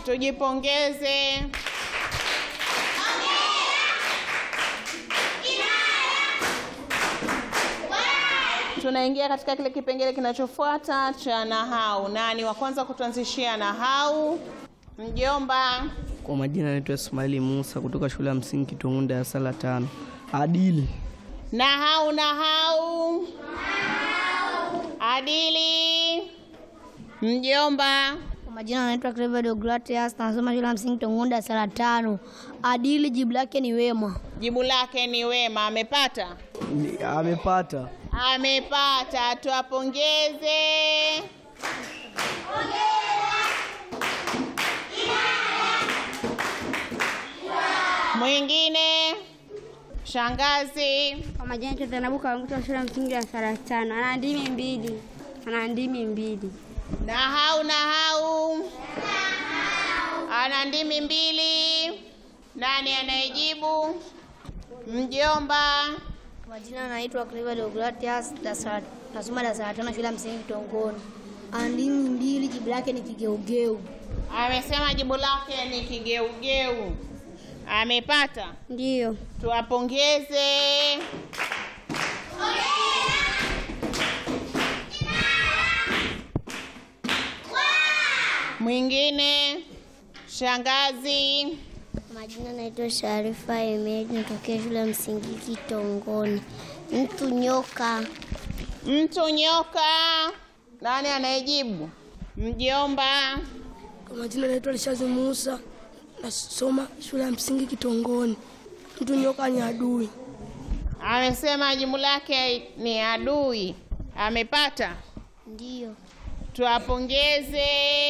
Tujipongeze. Tunaingia katika kile kipengele kinachofuata cha nahau. Nani wa kwanza kutuanzishia nahau? Mjomba. Kwa majina naitwa Ismaili Musa kutoka shule ya msingi Kitunguu darasa la tano. Adili. Nahau, nahau. Adili. Mjomba. Kwa majina anaitwa Clever Deogratias, nasoma shule ya msingi Tongoni darasa la tano. Adili jibu lake ni wema. Jibu lake ni wema. Amepata? Ni- Amepata. Amepata. Tuwapongeze. Mwingine. Shangazi. Kwa majina yetu Zainabu Kawanguta shule ya msingi darasa la tano. Ana ndimi mbili. Ana ndimi mbili. Nahau, nahau. Ana ndimi mbili. Nani anayejibu? Mjomba. Kwa majina anaitwa Clever Deogratias, nasoma darasa la tano shule ya msingi Tongoni. Andimi mbili, jibu lake ni kigeugeu. Amesema jibu lake ni kigeugeu. Amepata? Ndiyo. Tuwapongeze. Mwingine. Shangazi. Majina naitwa Sharifa Emeji, natokea shule ya msingi Kitongoni. Mtu nyoka. Mtu nyoka. Nani anayejibu? Mjomba. Kwa majina naitwa Lishazi Musa, nasoma shule ya msingi Kitongoni. Mtu nyoka ni adui. Amesema jibu lake ni adui. Amepata? Ndiyo. Tuwapongeze.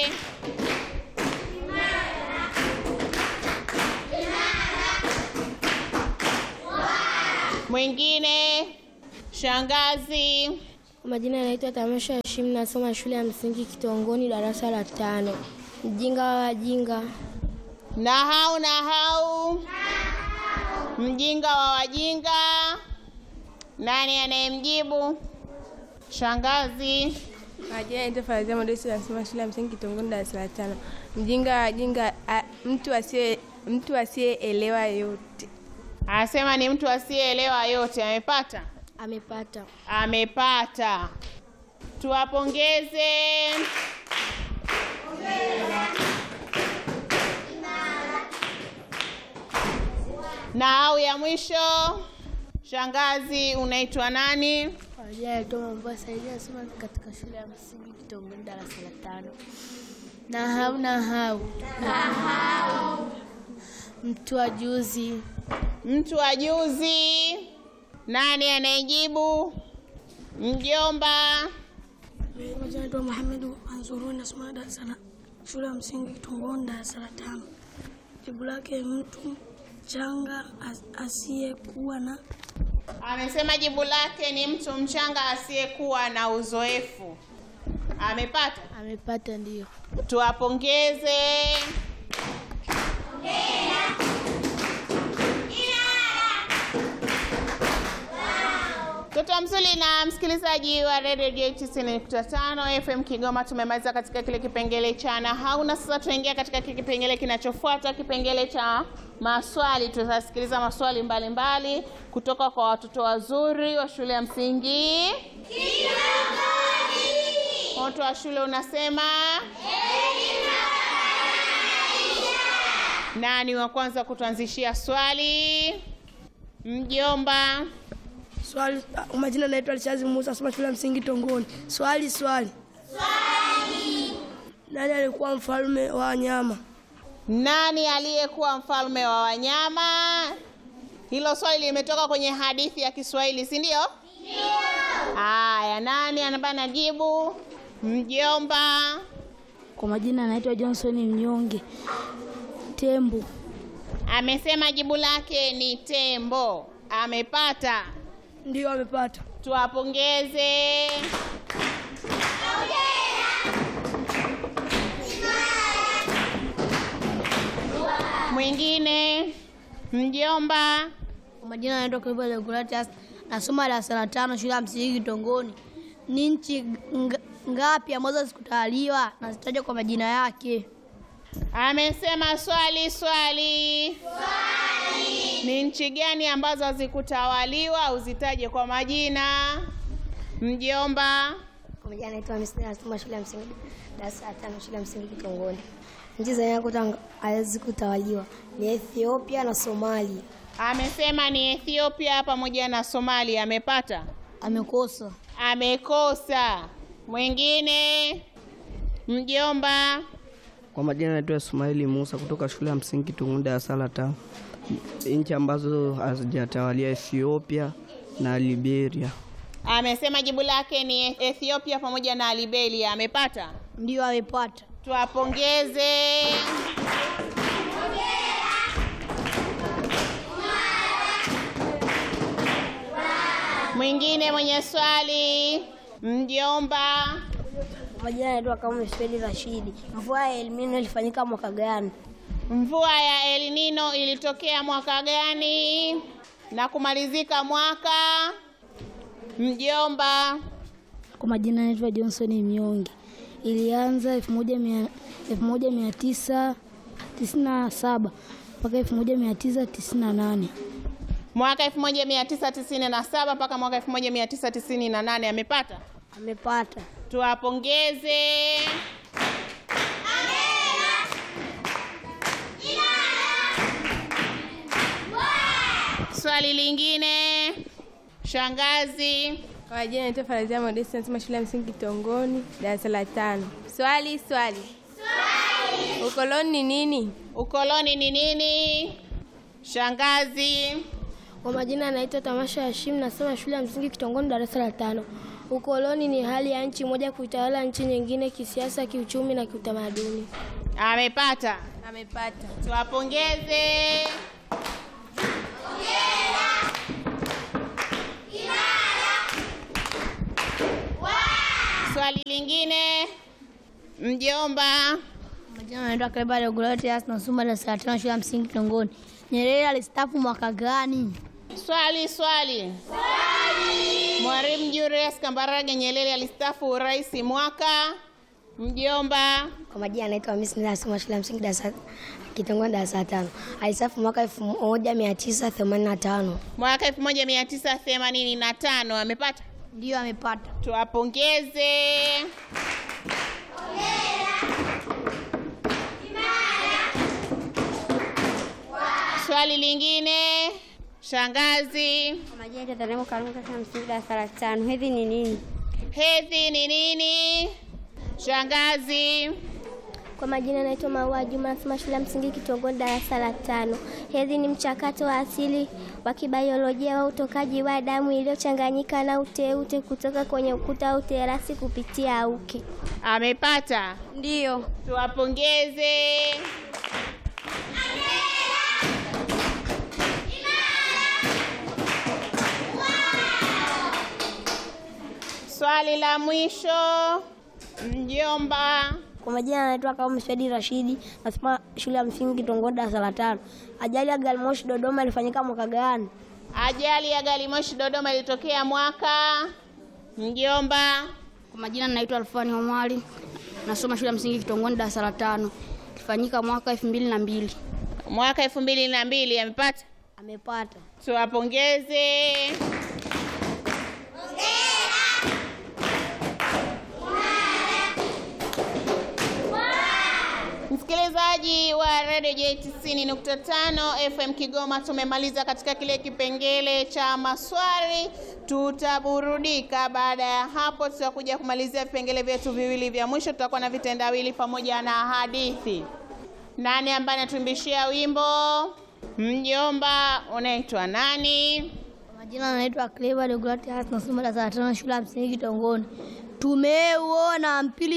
Mwingine. Shangazi. Kwa majina yanaitwa Tamasha Hashim, nasoma shule ya msingi Kitongoni darasa la tano. Mjinga wa wajinga. Nahau, nahau. Mjinga wa wajinga. Nani anayemjibu? Shangazi. Majina naitwa Farazia Modesi, nasoma shule ya msingi Kitongoni darasa la tano. Mjinga wa jinga, a- mtu asiye mtu asiyeelewa yote. Anasema ni mtu asiyeelewa yote. Amepata? Amepata. Amepata. Tuwapongeze. Na au ya mwisho, shangazi, unaitwa nani? Kwa majina yanaitwa Mombasa, ili nasoma katika shule ya msingi Kitongoni darasa la tano. Nahau, nahau. Nahau. Mtu wa juzi. Mtu wa juzi. Nani anayejibu? Mjomba. Kwa majina yanaitwa Muhammadu Anzuruni, nasoma darasa la shule ya msingi Kitongoni darasa la tano. Jibu lake mtu changa as- asiyekuwa na Amesema jibu lake ni mtu mchanga asiyekuwa na uzoefu. Amepata? amepata. Ndio. Tuwapongeze. Mtoto mzuri na msikilizaji wa Radio J90.5 FM Kigoma, tumemaliza katika kile kipengele cha nahau, na sasa tunaingia katika kile kipengele kinachofuata, kipengele cha maswali. Tutasikiliza maswali mbalimbali mbali kutoka kwa watoto wazuri wa shule ya msingi Moto wa shule unasema nani wa kwanza kutuanzishia swali? Mjomba. Swali, kwa majina naitwa Lishazi Musa, nasoma shule ya msingi Tongoni. Swali, swali. Swali. Nani alikuwa mfalme wa wanyama? Nani aliyekuwa mfalme wa wanyama? Hilo swali limetoka kwenye hadithi ya Kiswahili, si ndio? Ndio. Haya, nani anabana najibu? Mjomba. Kwa majina anaitwa Johnson Mnyonge. Tembo. Amesema jibu lake ni tembo. Amepata. Ndio, amepata. Tuwapongeze. Mwingine mjomba. Kwa majina anaitwa Clever Deogratias, nasoma darasa la tano shule ya msingi Kitongoni. Ni nchi nga- ngapi ambazo zikutawaliwa na zitajwa kwa majina yake? Amesema swali swali. Ni nchi gani ambazo hazikutawaliwa? Uzitaje kwa majina. Mjomba. Kwa majina anaitwa Hamisi nasoma shule ya msingi darasa la tano shule ya msingi Kitongoni. Nchi zenye kutang- hazikutawaliwa ni Ethiopia na Somalia. Amesema ni Ethiopia pamoja na Somalia. Amepata? Amekosa. Amekosa. Mwingine. Mjomba. Kwa majina naitwa Ismaili Musa kutoka shule ya msingi Tungunda ya sala tano. Nchi ambazo hazijatawalia Ethiopia na Liberia. Amesema jibu lake ni Ethiopia pamoja na Liberia. Amepata? Ndio amepata. Tuwapongeze. Mwingine mwenye swali, mjomba. Kwa majina anaitwa kama Swedi Rashidi. Mvua ya El Nino ilifanyika mwaka gani? Mvua ya El Nino ilitokea mwaka gani na kumalizika mwaka? Mjomba. Kwa majina anaitwa Johnson Miongi. Ilianza 1997 mpaka 1998. Mwaka 1997 mpaka mwaka 1998 amepata? Amepata. Tuwapongeze. Swali lingine, shangazi. Kwa majina naitwa Farazia Modesti, nasoma shule ya msingi Kitongoni, darasa la tano. Swali swali. Swali. Ukoloni ni nini? Ukoloni ni nini? Shangazi. Kwa majina anaitwa Tamasha Hashim, nasoma shule ya msingi Kitongoni, darasa la tano. Ukoloni ni hali ya nchi moja kuitawala nchi nyingine kisiasa, kiuchumi na kiutamaduni. Amepata. Amepata. Tuwapongeze. Swali lingine, mjomba. Majina anaitwa Kleba Deogratias, nasoma darasa la tano shule ya msingi Kitongoni. Nyerere alistaafu mwaka gani? Swali swali. Mwalimu Julius Kambarage Nyerere alistaafu urais mwaka. Mjomba. Kwa majina anaitwa Hamisi, nasoma shule ya msingi darasa Kitongoni, darasa la tano. Alistaafu mwaka 1985. Mwaka 1985 amepata. Ndio amepata. Tuwapongeze. Swali lingine, shangazi. Kwa majina naitwa Dharema Karume kutoka msingi darasa la tano. Hedhi ni nini? Hedhi ni nini? Shangazi. Kwa majina naitwa Maua Juma, nasoma shule ya msingi Kitongoni, darasa la tano. Hedhi ni mchakato wa asili wa kibiolojia wa utokaji wa damu iliyochanganyika na uteute kutoka kwenye ukuta au terasi kupitia uke. Amepata. Ndiyo. Tuwapongeze. Swali la mwisho, mjomba. Kwa majina anaitwa Kaumu Swedi Rashidi, nasoma shule ya msingi Kitongoni, darasa la tano. Ajali ya gari moshi Dodoma ilifanyika mwaka gani? Ajali ya gari moshi Dodoma ilitokea mwaka. Mjomba. Kwa majina naitwa Alfani Omari, nasoma shule ya msingi Kitongoni, darasa la tano. Ilifanyika mwaka elfu mbili na mbili. Mwaka elfu mbili na mbili amepata. Amepata. Tuwapongeze. Msikilizaji wa Radio J 90.5 FM Kigoma, tumemaliza katika kile kipengele cha maswali. Tutaburudika. Baada ya hapo, tutakuja kumalizia vipengele vyetu viwili vya mwisho. Tutakuwa na vitendawili pamoja na hadithi. Nani ambaye anatuimbishia wimbo? Mjomba, unaitwa nani? Kwa majina anaitwa Clever Deogratias, nasoma darasa la tano shule ya msingi Kitongoni. Tumeuona mpili